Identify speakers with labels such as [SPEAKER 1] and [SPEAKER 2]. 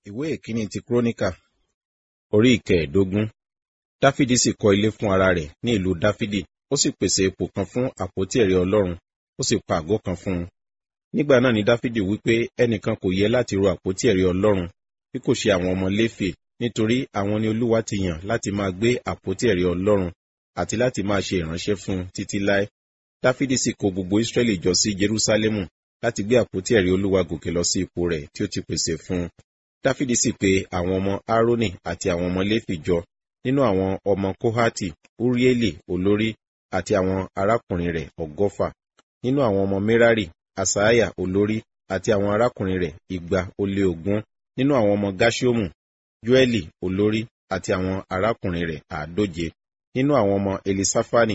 [SPEAKER 1] ìwé ìkíní ti kúrónìkà orí ìkẹẹ̀ẹ́dógún dáfídì sì kọ́ ilé fún ara rẹ̀ ní ìlú dáfídì ó sì pèsè ipò kan fún àpótí ẹ̀rí ọlọ́run ó sì pa àgọ́ kan fún un nígbà náà ni dáfídì wípé ẹnìkan kò yẹ láti ro àpótí ẹ̀rí ọlọ́run bí kò ṣe àwọn ọmọ léfè nítorí àwọn ni olúwa ti yàn láti máa gbé àpótí ẹ̀rí ọlọ́run àti láti máa ṣe ìránṣẹ́ fún un títí láé dáfídì sì kó gbogbo ísírẹ́lì jọ sí jerúsálẹ́mù láti gbé àpótí ẹ̀rí olúwa gòkè lọ sí ipò rẹ̀ tí ó ti pèsè fún un dáfídì sì pe àwọn ọmọ aaroni àti àwọn ọmọ léfì jọ nínú àwọn ọmọ kóhátì urieli olórí àti àwọn arákùnrin rẹ̀ ọgọ́fà nínú àwọn ọmọ merari asaiah olórí àti àwọn arákùnrin rẹ̀ igba ó lé ogún nínú àwọn ọmọ gashomu joeli olórí àti àwọn arákùnrin rẹ̀ àádóje nínú àwọn ọmọ elisafani